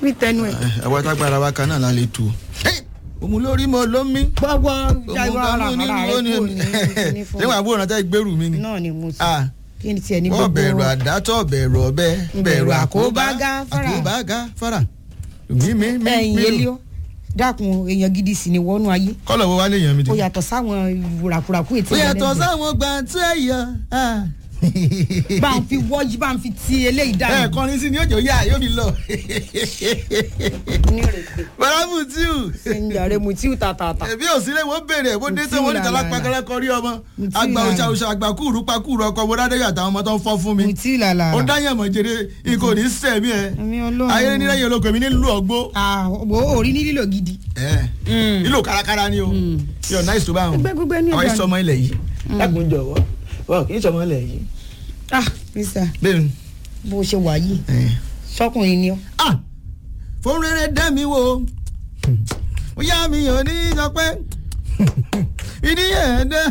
wí tẹnu ẹ. àwọn tágbára wa kan náà la lè tu òun lórí mo ló mí gbọ́gbọ́ òun jágbọ́ ara kan ní ara ìlú rẹ ní kò ní ní fún níwọ̀n àbúrò náà tẹ́ gbèrú mi ni náà ni mo sọ Ah, kí ni tiẹ̀ ní wọ́n gbogbo bẹ̀rù àdátọ̀ bẹ̀rù ọ̀bẹ bẹ̀rù àkóbá gáfárà. àkóbá gáfárà mi mi mi ẹ̀yìn mi elio dákun èèyàn gidi sì ni wọnú ayé kọ́lọ̀ wo wá lè yàn mí ó dé. yàtọ̀ sáwọn wùràkùràkù ètí ó yàtọ̀ ìrẹ̀lẹ̀ sáwọn gbàǹtí ẹ̀yọ. bá ń fi wọ́jú bá ń fi ti eléyìí ẹ dànù. kọrin sí ni yóò yá yóò fi lọ. ní rèé baramu tíù ẹ̀yìn mu tí ó ta ta ta. ẹbí òsínlẹ̀ wọ́n béèrè bó dé tó Mutiu wọ́n ní tọ́lá làlà. pàkẹ́rẹ́ kọrí ọmọ Mutiu àgbà làlà. òṣà òṣà àgbà kúrú pa kúrú ọkọ mo dáadé àtàwọn ọmọ tó ń fọ́ fún mi mu tí làlà. ó dáyàn mọ̀ jèrè ikọ̀ ní sẹ̀mí ẹ̀ Ẹ̀mí Ọlọ́run. ayé nílẹ̀ yẹn olóko mi nílùú ọgbó àwọ̀ orí ní lílo gidi. Mm. nílò kárakára ni o yóò náà ìṣòro àwọn Gbẹ́ gbígbẹ́ ní àwọn ìbànú. ìṣọmọ ilẹ̀ yìí lágùn jọ̀wọ́ wọ́n kì í ṣọmọ ilẹ̀ yìí. ah mr bẹ́ẹ̀ ni bó ṣe wà yìí sọkùnrin ni ọ. ah fún rere dá mi wò ó yá mi ò ní sọ pé ìdí yẹn dá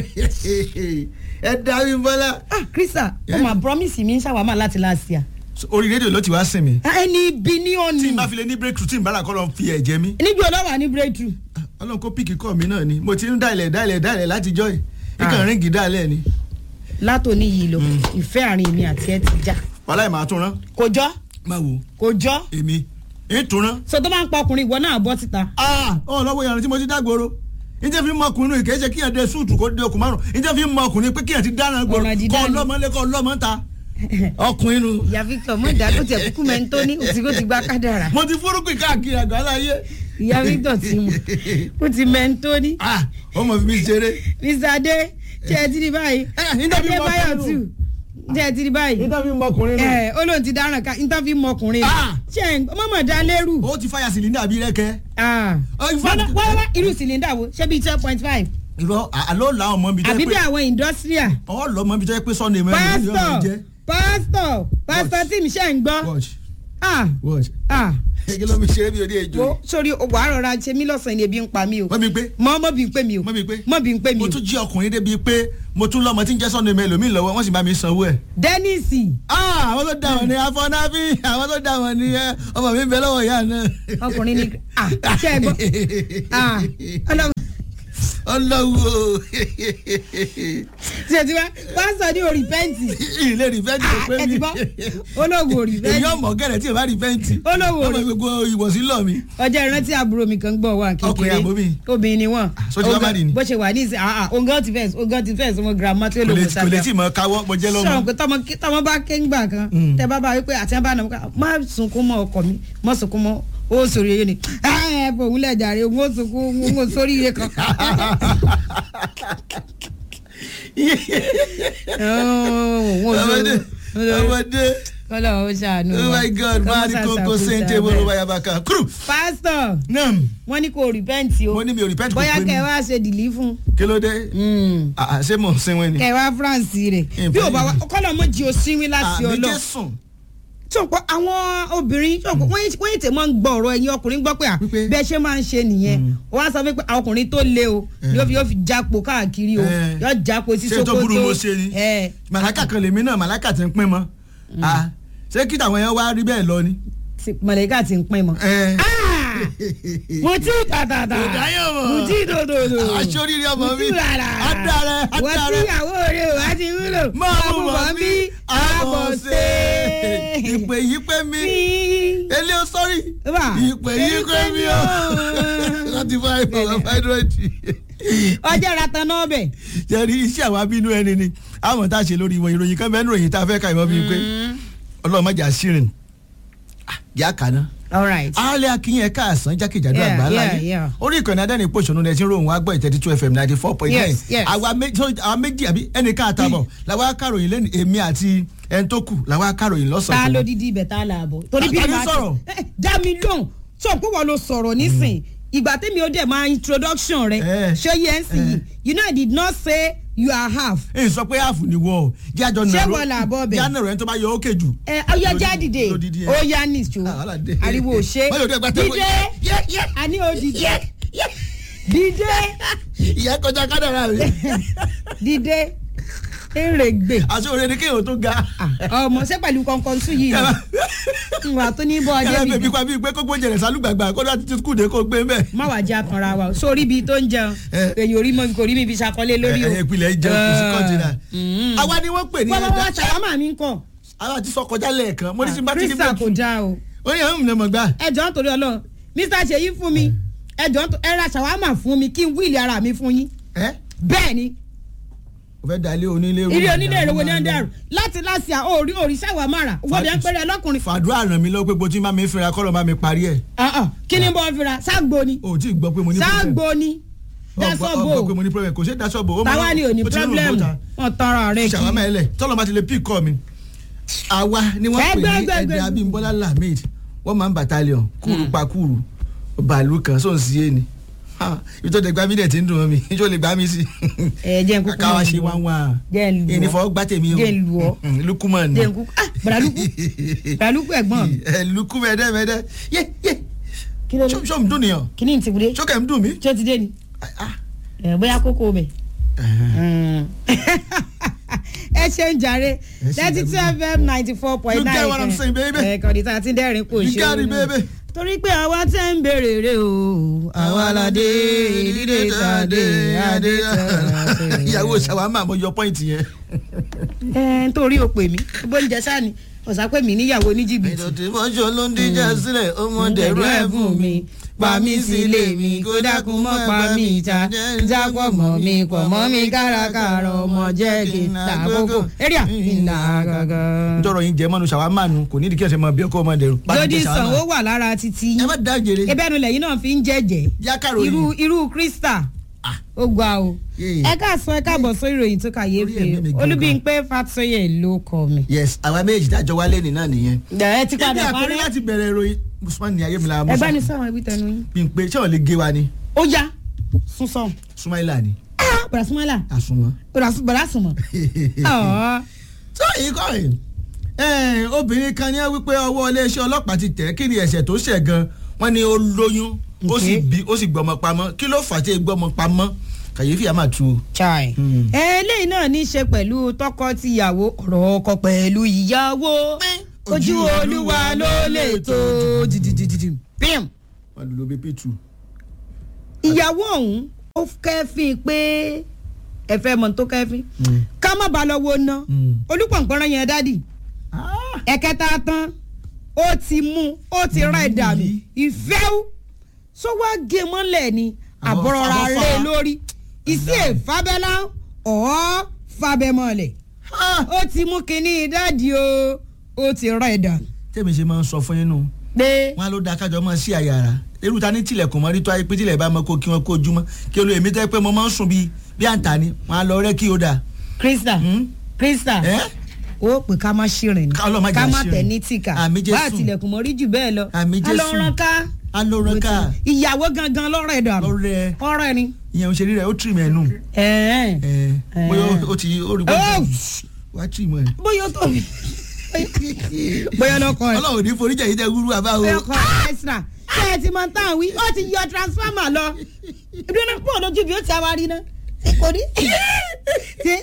ẹ dá mi bọ́lá. ah krista ó máa promise mi ń ṣàwámà láti last year. orí rédíò ló ti wá sìn mí. ẹni ibi ní tí òní. n bá fi lè ní breakthrough tí n bá là kọ́ lọ fi ẹ̀jẹ̀ mi. níbi olówà ní breakthrough. ọlọ́run kó píkì kọ́ mi náà ni mo ti ń dálẹ̀ dálẹ̀ dálẹ̀ látijọ́ yìí ikàn ríngì dálẹ̀ ni. látòní yìí lọ ìfẹ́ àárín mi àti ẹ ti já. wàhálà ẹ̀ máa tún rán kò jọ máa wò kò jọ èmi ń tún rán. so tó bá ń pa ọkùnrin ìwọ náà bọ́ síta. ọ̀ lọ́wọ́ yàrá tí mo ti dágboro njẹ́ fi mọ ọkùnrin kì í ṣe kíyàn dé súùtù kó dé okùn márùn njẹ́ fi mọ ọkùnrin pé kíyàn ti dáná gbòòrò Ọ̀nà dídá kọ́ ni. ọlọ́mọ lé kọ́ ọlọ́mọ ta ọkùnrin nu. ìyá victor mọ ìdádó tiẹ̀ kúkú mẹ́ńtó ní òtí kò ti gbá kádàrà. mo ti fúrúkú káàkiri àgbáńlá ayé. ìyá victor ti mọ̀ ó ti mẹ́ńtó ní. ah ọmọ fi mi ṣeré. mr adé ṣe ẹ ti di báyìí. Eh, nígbà bí mo adébáyọ̀ kọ́ tù ṣe ẹ ti di báyìí. nígbà fi mọ ọkùnrin nu. ẹ ó lóun ti dáràn ká níta fi mọ ọkùnrin Ah! ṣe mọ̀mọ́ dá lérù. ó ti fàyà sílẹ̀ ní àbí rẹ́kẹ́. Ah. Oh, in fact- wọ́n wá wá irú sìlíndà wo ṣé bíi twelve point five irọ́ àlọ́ làwọn ọmọ mi jẹ́ àbí bí pé àwọn industrial. ọ̀ lọ́mọ mi jẹ́ pé sọ́ni ẹ̀mọ́ ẹ̀mọ́ yóò máa pásítọ̀ jẹ́. pásítọ̀ pásítọ̀ tí mi ṣe ń gbọ́. watch Ah, watch. ah. kí ló mi ṣeré bí odi èjò wo yìí. sórí wàá rọra ṣe mí lọ́sàn-án ni ebi ń pa mí o. wọ́n mi pé mọ mọ bí n pè mí o. Mọ́ bí n pé. mọ bí n pè mí mo o. tún jí ọkùnrin débi pé mo tún lọ́mọ tí ń jẹ́ sọ́ni ẹ̀mọ́ ẹlòmíì lọ́wọ́ wọ́n sì bá mi sanwó ẹ̀. dẹ́nìsì Ah, àwọn tó dà wọ́n ní afọ́nábí àwọn tó dà wọ́n ní ẹ ọmọ mi ń bẹ lọ́wọ́ ìyá náà. ọkùnrin ni ah ṣe é gbọ́ ah ọlọ́run ọlọ́wọ́ ṣe ti wá pásítọ̀ ní orí pẹ́ǹtì ilé rìfẹ́ǹtì kò pé ẹ mi. ti gbọ́ olóògùn orí èyí pẹ́ǹtì ọmọ gẹ̀rẹ̀ tí ò bá rìfẹ́ǹtì. Olówó ọmọ rẹ̀. gbogbo ìwọ̀sí lọ mi. ọjọ́ ìrántí àbúrò mi kan gbọ́ wà kékeré Ọkùnrin àbóbí? obìnrin ni wọ́n so ti wá má dì ní? bó ṣe wà ní ìsìn ah ah ongan ti fẹ́ẹ̀ ongan ti fẹ́ẹ̀ sọmọ girama tí ó kò lò lè wò kò lè sábà tí mọ káwọ́ mo jẹ́ lọ́mọ. sọ̀rọ̀ pé tọmọ kí- tọmọ bá ké ńgbà kan tẹ bá bá wípé àti ẹ bá nà má sunkún mọ́ ọkọ mi má sunkún mọ́ ó sòrí eyín ni ẹ fòun lẹ̀ jàre òun ó sunkún òun ó sórí iye kan. ọmọdé ọmọdé kọ́lọ̀ ó ṣàánú oh wa. my god Kọ́mọ́ máa ní kókó ṣàṣàkóso sèǹtẹ̀ abẹ́. bolo bayabaka kúrú. pásítọ̀ nam wọ́n ní kò rìpẹ́ǹtì o mo ní mi ò repent kò bóyá pé mi kẹ́ ẹ wá ṣe dìlí fún kí ló dé Ah, ah, ṣé mò ń sinwin ni. kẹ́ ẹ wá france rẹ̀ Ìfẹ́ bí ò bá wa yìí. kọ́lọ̀ mọ́ jí o sínwín láti àmì ọlọ́ jésùn sọ̀pọ̀ àwọn obìnrin sọ̀pọ̀ wọ́n yìí- wọ́n yìí tẹ̀ máa ń gbọ́ ọ̀rọ̀ ẹ̀yin ọkùnrin gbọ́ pé à Wípé- bẹ́ẹ̀ ṣe máa ń ṣe nìyẹn wọ́n á sọ pé àwọn ọkùnrin tó le o yóò fi yóò fi jápo káàkiri o Eh. yóò jápo sí Ṣé sokoto tó burú mo ṣe ni? ẹ màláìka kan lèmi náà màláìka ti ń pín mọ́ Ah, ṣé kí tàwọn yẹn wá rí bẹ́ẹ̀ lọ ni. ti- mọ̀lẹ́kà ti ń pín mọ́. Eh. mo ti tàtàtà Kò dáyọ̀ mọ́. mo ti dòdòdò aṣọ oríire ọmọ mo mi ti rárá adarẹ wọ́n tí adarẹ ìyàwó rẹ̀ wá ti wúlò máa mú bọ̀ bí mí àbọ̀ ṣe ìpè yìí pé mi elé o sọ́rí Wà. ìpè yìí pé mi o láti fún àìfọ̀ wà fáìdúrẹ́dì. ọjọ́ ratan náà bẹ̀. jẹ́rí iṣẹ́ àwọn abínú ẹni ni àwọn tá a ṣe lórí ìwọ̀n ìròyìn kan bẹ́ẹ̀ ní ìròyìn tá a fẹ́ ka ìwọ́n bíi pé ọlọ́run má jà sírin yá kàná all right. alẹ́ akínyìn ẹ̀ka àsán jákèjádò Yeah, àgbáńlá yeah, yìí yeah. orí ìkànnì adẹ́ni pòṣónú ẹ̀ tí ń rohùn wá gbọ́ ìtẹ́tí two fm ninety four point nine Yes, yes. àwa méjì so, àwa méjì àbí ẹnìkan àtàbọ̀ làwa akáròyìn lẹ́nu èmi àti ẹni tó kù làwa akáròyìn ta lọ́sàn-án ló dídí ibẹ̀ tá a là bọ̀. torí Ta- bí ta ni màá sọ̀rọ̀? Eh, dá mi lóhùn sọ pé wọ́n ló sọ̀rọ̀ nísìn ìgbà tẹ́mi ó dẹ̀ máa introduction rẹ̀ Eh. ṣé yẹn sì yìí you know I did not say you are half. èyí sọ pé àfù ni wọ́ ọ jẹ́ àjọ Ṣé nàró wọ́n là bọ́ bẹ̀? jẹ́ ànàró ẹni tó bá yọ ókè jù. ẹ ọyọ Lódìdí- jáde lódìdí ẹ. ó yá nìṣó Ah, wàhálà dé. ariwo ò ṣe Báyọ̀ dé ẹgbẹ́ tẹ́kọ̀- dídé Yẹ́, yẹ́. àní ó dìde dídé ìyá kọjá kádàrà rẹ̀. dídé èrè gbè àti òrèrè kéèyàn tó ga. ọmọ ṣé pẹ̀lú kọ̀ọ̀kan sùn yìí ni ìwà tó ní bọ́ ọjọ́ kẹlẹ mi bèbí pa bíi pé kó gbóúnjẹ rẹ sálùgbàgbà kó láti ti kúde kó gbé bẹ́ẹ̀. má wàá jẹ́ àkànra wa o sórí ibi tó ń jẹun Eh. èyí orí mọ́ kò rí mi ibi ṣàkọlé lórí o. ẹ ìpìlẹ̀ jẹun kò sí kọ́ńtínà. Mm. àwa ni wọ́n pè ní wọ́n bá wá ẹ̀dá ṣàwámà mi ń kọ̀ àwa ti sọ kọjá lẹ́ẹ̀kan mo ní sí bá ti ní krista kò dáa o. ó yẹ ń mọ̀ gbà. ẹ jọ̀ọ́ nítorí ọlọ́run mr ṣèyí fún mi ẹ jọ̀ọ́ nítorí- ẹ ra ṣàwámà fún mi kí n wíìlì ara mi fún yín ẹ bẹ́ẹ̀ ni o fẹ́ da ilé onílé rú. ilé onílé ìrówó ní ọ̀dẹ́rù láti láti à orí orí ṣàwámà rà wọ́n bí ẹ ń pẹ́rẹ́ ọlọ́kùnrin. fàdúrà ràn mí lọ pé bó ti máa mi fẹ́ra kọ́ ló máa mi parí ẹ̀. Ah, ah, kí ni bọ́ fira ságbo ni o ò tí ì gbọ́ pé mo ní problem. ságbo ni Ọ gbọ́- ọ gbọ́ pé dasọ́bò mo ní problem kò ṣe dasọ́bò. ó máa- táwa ni ò ní ó ti rún pírọ́blẹ́mù bọ́ta. wọn tọrọ rẹ kí. ṣàwámà ẹlẹ tọ́lọ́ bá ti lè píì kọ́ mi. àwa ni wọ́n pè Ẹgbẹ́, ní ẹgbẹ́, ẹ̀dẹ̀ ẹgbẹ́. abímbọ́lá lamid wọ́n máa ń battalion kúrú pa kúrú bàálù kan sóun sí yé ni Ha, ibi tó lè gbá mi dẹ̀ ti ń dùn mọ́ mi ijó lè gbá mi sí. ẹ jẹ́ n kúkú káwa mọ̀ ṣe lù wá ọ́. wá jẹ́ n lù ọ́. ìnìfọ̀ gbá tèmi o Jẹ́ n lù ọ́. Mm, lukuman jẹ́ n kúkú ah bàdàlúkú bàdàlúkú ẹ̀gbọ́n mi ẹ lukú mẹ́ẹ́dẹ́ yé yé kí ló dé ṣó ń dùn nìyàn kí ni ti wúde ṣó kẹ́ ń dùn mí. tí ó ti dé ni Ah, ẹ bóyá kókó bẹ̀. ẹ ṣe ń jàre Ẹ ṣe thirty two ìdàgbàsókè. fm ninety four point You nine get what I'm saying, baby? ẹ kàn ní tá a ti dẹ́rìn kò You ṣe got it, é baby. torí pé àwa tẹ́ ń béèrè rè o àwa la dé dídé tá a dé adé tá a dé. ìyàwó ṣàwámà mo yọ pọ́ìntì yẹn. ẹ nítorí o pè mí bó ń jẹ sáni ọ̀sà pé mi níyàwó ní jìbìtì. ìdọ̀tí mọ́ṣọ́ ló ń díjà sílẹ̀ ọmọdé rẹ̀ fún mi pa mí sílé mi kó dákun mọ́ pa mí ìta jápọ̀ mọ́ mi pọ̀ mọ́ mi kárakára ọmọ jẹ́ kí n ta kókó area ìlà gangan. njọrọ yín jẹ mọnu ṣàwámà nu kò ní ìdí kí ẹ ṣe mọ bí ọkọ ọmọ dẹrù. lódì sàn ó wà lára títí ẹ yín má dá jèrè. ebẹ́nu lẹ́yìn náà fi ń jẹ́jẹ́ Jákàrò yìí. irú irú krista ó gba o Yeah. ẹ káàsán ẹ káàbọ̀ sórí ìròyìn tó Orí ẹ̀mí mi kàyéfì gangan. olúbíńpé fàtúyè ló kọ mi. yes àwa méjì dájọ wálé ní náà nìyẹn. ẹ ti ibi padà àkórí parí láti bẹ̀rẹ̀ ìròyìn usman ní ayé mi la ẹ bá ní sáwọn ẹbí tẹnu yín. bí n pe ṣé wọn lè gé wa ni ó yá sún sàn. sumaila ni ah bàrà súnmọ́lá àsùnwọ̀n. bàrà súnmọ́. ọ̀ọ́ tó yìí kọ́ ẹ̀ obìnrin kan ní wípé ọwọ́ iléeṣẹ́ ọlọ́pàá ti tẹ̀ kí ni ẹ̀ṣẹ̀ tó ṣẹ̀ gan wọ́n ní ó lóyún ó sì Okay. bí ó sì gbọ́mọ pamọ́ kí ló fà á tí ì gbọ́mọ pamọ́ kàyéfì á máa tu o. chai. Hmm. eléyìí náà ní í ṣe pẹ̀lú tọkọ-tìyàwó ọ̀rọ̀ ọkọ pẹ̀lú ìyàwó ojú olúwa ló lè tó dìdìdìdì bíìm. wọ́n lò bí p2. ìyàwó ọ̀hún ó kẹ́fín pé ẹ fẹ́ mọ̀ tó kẹ́fín ká má ba lọ́wọ́ ná Mm. olùpọ̀npọ̀nrán yẹn dádì ẹ̀kẹta tán ó ti mú ó ti rán ẹ̀dà mi ìfẹ́wù sọ wá gé mọ́lẹ̀ ni Àwọn- àbọ̀rọ̀ra àwọn lé fa- lórí ìsí èfábẹ́lá ọ̀ fábẹ́mọ́lẹ̀ ó ti mú kinní dádì o ó ti rán ẹ̀dà tẹ́mi ṣe máa ń sọ fún yín nù pé wọn á ló da kájọ mọ́ sí àyàrá irú ta ní tilẹ̀kùn mọ́ rí tó ayé pé tilẹ̀ bá mọ́ kó kí wọ́n kó ojúmọ́ kí olú èmi tẹ́ pé mo máa ń sùn bíi bí àǹtà ni wọn á lọ rẹ́ kí ó dà. krista Hmm? krista ẹ́ ó pè ká má ṣìrìn ni Ká Ọlọ́run má jẹ́ ká má àṣìrìn. tẹ̀ ní tìkà Àmì Jésù. bá àtìlẹ̀kùn mọ́rí jù bẹ́ẹ̀ lọ Àmì Jésù. alọ́run ká alóran ká ìyàwó gangan lọ́rọ̀ ẹ̀ dànù lọ́rẹ́ ọ̀rọ̀ ni. ìyẹn òṣèré rẹ̀ ó tì mí ẹnu ẹ̀ẹ́n. ẹ̀ bóyá ó ti ó rí Oh! bóyá wá tì mọ́ ẹ̀. bóyá ó tóbi bóyá lọkọ ẹ ọlọ́run ò ní foríjà yìí tẹ́ gúrú àbá o. bóyá ọkọ ẹ ẹsìnà ṣé ẹ ti mọ tán wí ó ti yọ transformer lọ ìdúró náà pọ̀ lójú bí ó ti àwárí náà kò ní. Ṣé-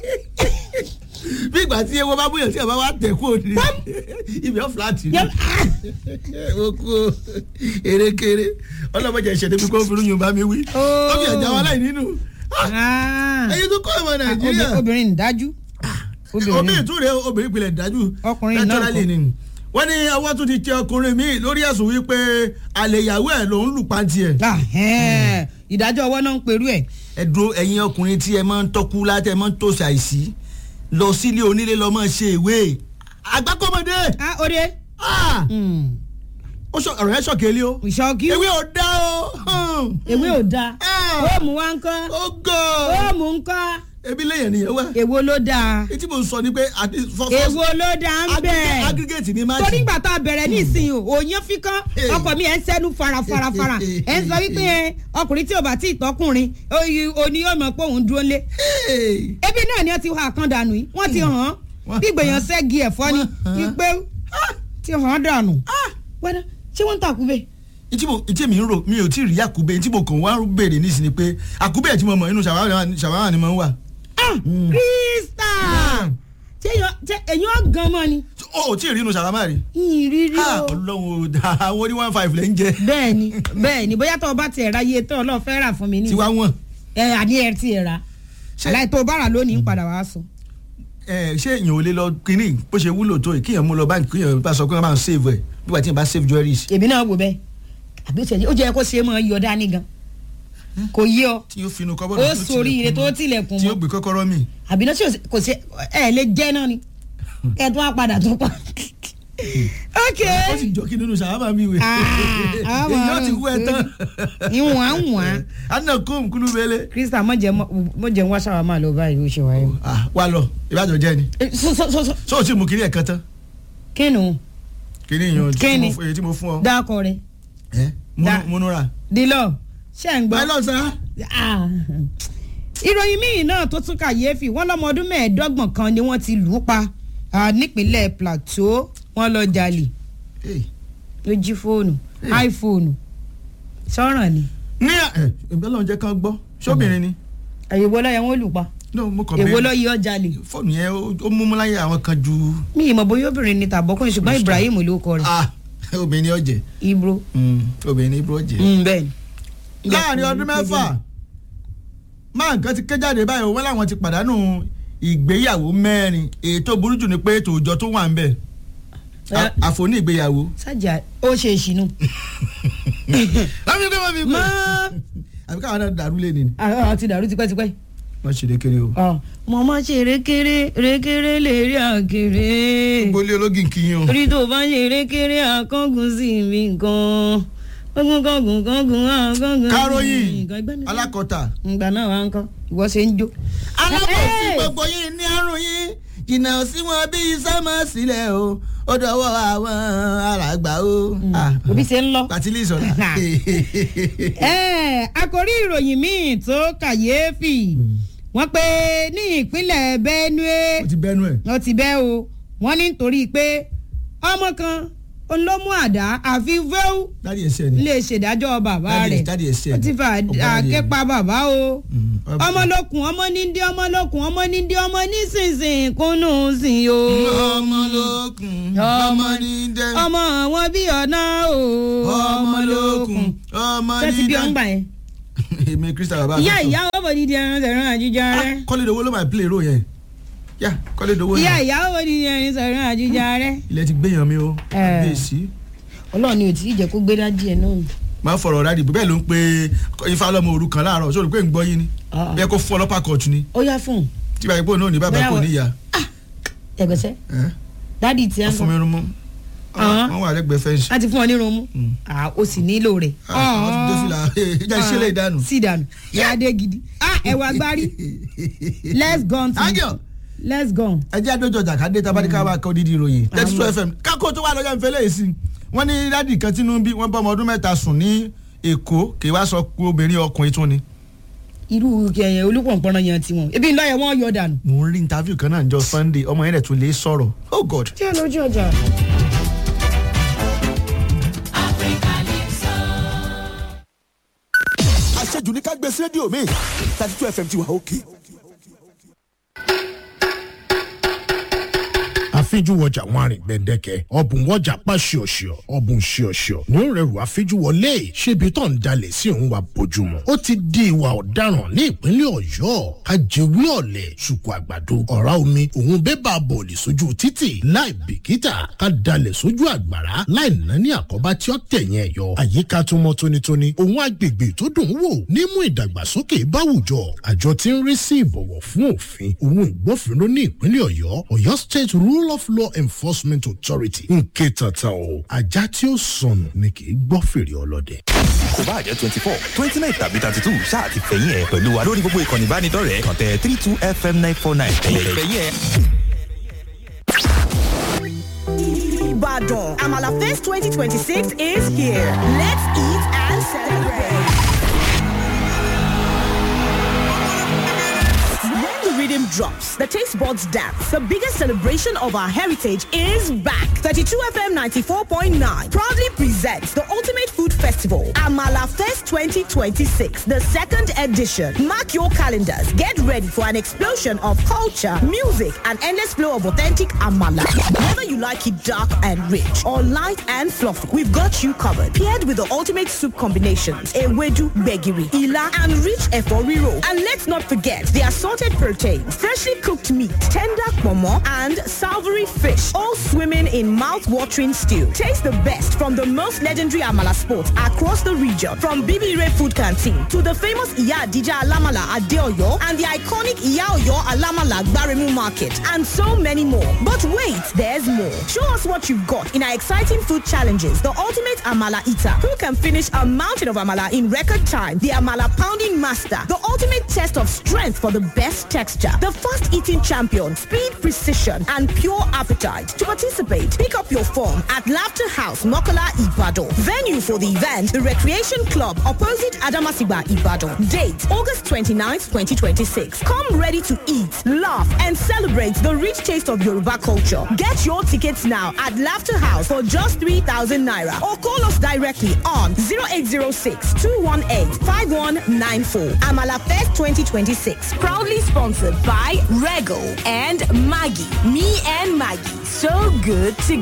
bí ìgbà tí ewo bá bóyá tí ẹ bá wá tẹ̀ kú òní ibi ọ̀ fúláàtì ni yẹ- ah! ó kú o erékeré ọlọ́mọdé ìṣẹ̀lẹ̀ bí kò fi rúyìn bá mi wí Oh. ó fi ẹ̀já wa láì nínú Ah. ẹ̀yin tó kọ́ ọmọ nàìjíríà Obì- obìnrin ń dájú obìnrin ìtúre obìnrin ìpìlẹ̀ dájú Ọkùnrin náà naturally kọ́. ni wọ́n ní ọwọ́ tún ti tẹ ọkùnrin míì lórí ẹ̀sùn wípé àlè ìyàwó ẹ̀ ló ń lù pàǹtí ẹ̀ Ah, ẹ̀ẹ́n. ìdájọ́ ọwọ́ náà ń perú ẹ̀ ẹ̀dùn ẹ̀yin ọkùnrin tí ẹ máa ń tọ́kú láti ẹ máa ń tòṣì àìsí lọ sílé onílé lọ máa ṣe ìwé àgbákọ́mọdé ah òde Ah! ó sọ ọ̀rọ̀ yẹn sọ̀kẹ́lẹ́ o ìṣọ́kí ewé ò dá o ewé ò da Ah! ó mú wa ń kọ́ ó gọ̀ ó mú ń kọ́ ebi lẹ́yìn nìyẹn wá èwo ló dáa etí mo sọ ni pé àti fọ́ èwo ló dáa ń bẹ̀. aggregate ni máa torí ìgbà tá a bẹ̀rẹ̀ nísìnyí o òyìn fíkán Hey. ọkọ mi ẹ̀ ń sẹ́nu farafarafara ẹ̀ ń sọ wípé ẹ, ọkùnrin tí ò bá tí ì tọkùnrin oyi- òní yóò mọ̀ pé òun dúró lé ebi náà ni wọ́n ti hà kan dànù yìí wọ́n ti hàn án Wọ́n bí gbèyàn hàn. sẹ́gi ẹ̀fọ́ ni Wọ́n hàn. wípé ti hàn án dànù wẹ́dá ṣé wọ́n ń tàkúbẹ̀ etí mo etí mi ń rò mi ò tí ì rí àkúbẹ etí mo kàn wá ń béèrè nísìnyí pé àkúbẹ tí mo mọ inú ṣàwárà ṣàwárà ni mo ń wà. ah krista ṣé èèyàn- ṣé èèyàn gan mọ́ ni o ò tí ì rí inú sàrámà rí. ìrírí Ah, o ọlọ́run ò dáa àwọn oní one five lẹ́ ń jẹ. bẹ́ẹ̀ ni bẹ́ẹ̀ ni bóyá tó o bá tiẹ̀ ra iye tó ọlọ́ọ̀ fẹ́ rà fún mi ní tiwa wọn. ẹ àní ẹ tiẹ̀ ra Ṣé- aláì tó o bá rà lónìí ń padà wá sọ. ẹ ṣé èèyàn ò lè lọ kínní bó ṣe wúlò tó yìí kíyàn mú lọ báńkì kíyàn bá sọ pé wọ́n máa ń save ẹ̀ bí wàá tí yẹn bá save jewelries. èmi náà wò bẹ́ẹ̀ àbí ó tiẹ̀ ó jẹ́ kó ṣe é mọ́ yọ dání gan kò yí ọ tí yóò finú kọ́bọ̀dù ó sórí ire tó tilẹ̀kùn tí yóò mọ́ gbé kọ́kọ́rọ́ mi. àbí náà tí kò ṣe ẹ lè jẹ́ náà ni ẹ tún á padà tún pa. ok ó sì jọ kí nínú sàrámà mi wè. Ah, àwọn èyí ó ti wú ẹ tán. ìwọ̀n á wọ̀n á anna kóòmù kúlú bẹ́lẹ̀. krista mọ̀jẹ̀ ń wá ṣàwà máa lọ báyìí ó ṣe wáyé. Ah, wá lọ ìbájọ jẹ ni. Eh, so so so so so o ti mú kiri ẹ̀ kan tán. kínu kiri yan Kí ni? èyí tí mo fún ọ. dákọ rẹ ẹ Da. múnúra. dilọ ṣe ń gbọ́. ẹ lọ sá. Ah. ìròyìn míì náà tó tún kàyéfì wọn lọmọ ọdún mẹ́ẹ̀ẹ́dọ́gbọ̀n kan ni wọ́n ti lù ú pa ah, nípínlẹ̀ plateau wọ́n lọ jalè ló jí fóònù iphone sọ̀ràn ni ní ẹ ìbẹ́ lọ́n jẹ́ kán gbọ́ sóbìnrin ni. èwo lọ́yẹ̀ wọ́n lù pa no mo kàn èwo bẹ́ẹ̀ lọ́yẹ̀ ọ jalè fóònù yẹn ó- ó múmú láyé àwọn kan ju. mi ìmọ̀ bóyá obìnrin ni tàbọ́kùnrin ṣùgbọ́n ibrahim ló kọ rẹ̀ ah obìnrin ni ọ̀jẹ̀ ibro obìnrin ni ibro ọ̀jẹ̀. Mm, bẹ́ẹ̀ ni. láàrin ọdún mẹ́fà máa nǹkan ti ké jáde báyìí wọ́n láwọn ti pàdánù ìgbéyàwó mẹ́rin èyí tó burú jù ni pé tòòjọ́ tó wà ń bẹ̀ Eh. àfoní ìgbéyàwó. sájà ó ṣe ìṣìnú. láfi pé wọ́n fi pé mọ́ àbí káwọn náà dàrú lé ni. àwọn ti dàrú tipẹ́tipẹ́. wọ́n ṣe lékeré o. mo máa ṣe rékéré rékéré lè rí àkèrè. gbólé ológin kìíyan o. orí tó bá ṣe rékéré àkọ́gùn sí mi gan-an kọ́gùn kọ́gùn kọ́gùn àkọ́gùn. káròyìn nǹkan ẹgbẹ́ mi. alákọ̀ọ́ta. ìgbà náà wà ń kọ́ ìwọ ṣe ń jó. alábòsí Hey! gbogbo yìí ní àrùn yìí jìnnà sí wọn bí iṣẹ́ máa sílẹ̀ o ó dọwọ́ àwọn alàgbà o. Ah, òbí ṣe ń lọ. pàtílì ìsọ̀lá. ẹ àkórí ìròyìn míì tó kàyéfì wọ́n pé ní ìpínlẹ̀ benue ó ti bẹ́nu ẹ̀. wọ́n ti bẹ́ o wọ́n ní nítorí pé ọmọ kan òun ló mú àdá àfi vẹ́ù dáàdi ẹsẹ̀ ni. lè ṣèdájọ́ bàbá Dáàdi- rẹ̀ dáàdi ẹsẹ̀ ó ti fa ni. Ọba dáàdi àké ẹ̀. pa bàbá o Mm, ọba- ọmọ lókun ọmọ nídìí ọmọ lókun ọmọ nídìí ọmọ nísinsìnyí kúnnù sìn o ọmọ lókun Ọmọ- ọmọ ní dẹ. ọmọ wọn bí ọ̀nà o ọmọ lókun ọmọ ṣé ti ní bí dẹ. ọ̀ngbà yẹn èmi krista bàbá ìyá mi sọ. ìyá ọmọ nídìí ẹran sẹ̀rán àjíjà rẹ kọ́lé dowó ló máa play ro yẹn. yá kọ́lé dowó ìyá yẹn. ìyá ọmọ nídìí ẹran sẹ̀rán àjíjà rẹ ilẹ̀ ti gbéyàn mi o. Eh. bẹ́ẹ̀sì. ọlọ́run ni ò tí ì jẹ́ kó gbé dájú ẹ̀ náà máa fọ̀rọ̀ rádì bẹ́ẹ̀ ló ń pe ifá lọ́mọ òru kan láàárọ̀ sórí pé ń gbọ́ yín ni. Ah. bẹ́ẹ̀ kó fún ọlọ́pàá kọ̀ọ̀tù ni. ó yá fún un tí báyìí pé òun náà ní bàbá Bóyá kò wọ- níyà. ẹgbẹ́sẹ̀ Eh? dádì tí a wọ́n ń fún mi kọ́ rún mọ́. Ah. wọ́n wà lẹ́gbẹ̀ẹ́ fẹ́ǹsì. láti fún ọ ní irun mú Mm. Ah, ó sì nílò rẹ̀ Ah, àwọn ti dé fìlà jẹ́ ìṣẹ̀lẹ̀ ìdánù. sí ìdànù ìyáde gidi Ah, ẹ̀wà gbárí let's go on to Ángel. let's go. ẹ jẹ́ àdójọ jàkadé tabadika wa kọ́ dídì ìròyìn thirty two fm kákó tó wà lọ́jọ́ ìfẹ́lẹ́ yìí sí wọ́n ní dádì kan tínú bí wọ́n bá ọmọ ọdún mẹ́ta sùn ní èkó kì í wá sọ pé obìnrin ọkùnrin tún ni. irú kẹyìn olùpọ̀npọ̀nà yẹn ti wọn ebi ńlá yẹn wọ́n yọ dànù. mò ń rí interview kan náà jọ sunday ọmọ yẹn rẹ̀ tún lè sọ̀rọ̀ oh god. tí a lójú ọjà. àṣejù ní ká gbé sí rédíò mi thirty two fm ti wà òkè. àfijúwọjà wọn àrìn gbẹdẹkẹ ọbùn wọjà pa ṣíọṣíọ ọbùn ṣíọṣíọ ní ó rẹrù àfijúwọlé ṣébi tó ń dalẹ̀ sí òun wa bójúmu ó ti di ìwà ọ̀daràn ní ìpínlẹ̀ ọ̀yọ́ kájẹwé ọ̀lẹ̀ ṣùkú àgbàdo ọ̀rá omi òun bébà bọ̀ọ̀lì sójú títì láì bìkítà ká dalẹ̀ sójú àgbàrá láì ná ní àkọ́bá tí ó tẹ̀yìn ẹ̀ yọ àyíká tó mọ́ tónítóní òun agbègbè tó dùn ún wò nímú ìdàgbàsókè báwùjọ àjọ tí ń rí sí ìbọ̀wọ̀ fún òfin òun ìgbófinró ní ìpínlẹ̀ ọ̀yọ́ ọ̀yọ́ state rule of law enforcement authority ń ké tata o ajá tí ó sọnù ni kì í gbọ́ fèrè ọlọ́dẹ. kò bá jẹ́ twenty four twenty nine tàbí thirty two ṣáà ti fẹ̀yìn ẹ̀ pẹ̀lú wa lórí gbogbo ìkànnì ìbánidọ́rẹ̀ẹ́ kàn tẹ three two fm nine four nine ẹ̀yẹ̀ fẹ̀yìn ẹ̀. Ibadan. Amala Fest 2026 is here. Let's eat and celebrate. When the rhythm drops, the taste buds dance. The biggest celebration of our heritage is back. 32 FM 94.9 proudly presents the Ultimate Food Festival. Festival, Amala Fest 2026, the second edition. Mark your calendars. Get ready for an explosion of culture, music, and endless flow of authentic Amala. Whether you like it dark and rich or light and fluffy, we've got you covered. Paired with the ultimate soup combinations, Ewedu, Begiri, Ila, and rich Eforiro. And let's not forget the assorted proteins, freshly cooked meat, tender pomo, and savory fish, all swimming in mouth-watering stew. Taste the best from the most legendary Amala spots across the region, from Bibi Ray Food Canteen to the famous Iya Dija Alamala Adeoyo and the iconic Iya Oyo Alamala Gbaremu Market, and so many more. But wait, there's more. Show us what you've got in our exciting food challenges, the ultimate Amala Eater, who can finish a mountain of Amala in record time, the Amala Pounding Master, the ultimate test of strength for the best texture, the fast eating champion, speed, precision, and pure appetite. To participate, pick up your form at Laughter House, Mokola, Ibadan. Venue for the event, the Recreation Club, opposite Adamasiba, Ibadan. Date, August 29th, 2026. Come ready to eat, laugh, and celebrate the rich taste of Yoruba culture. Get your tickets now at Laughter House for just 3,000 Naira or call us directly on 0806 218 5194. Amala Fest 2026. Proudly sponsored by Rego and Maggie. Me and Maggie. So good together.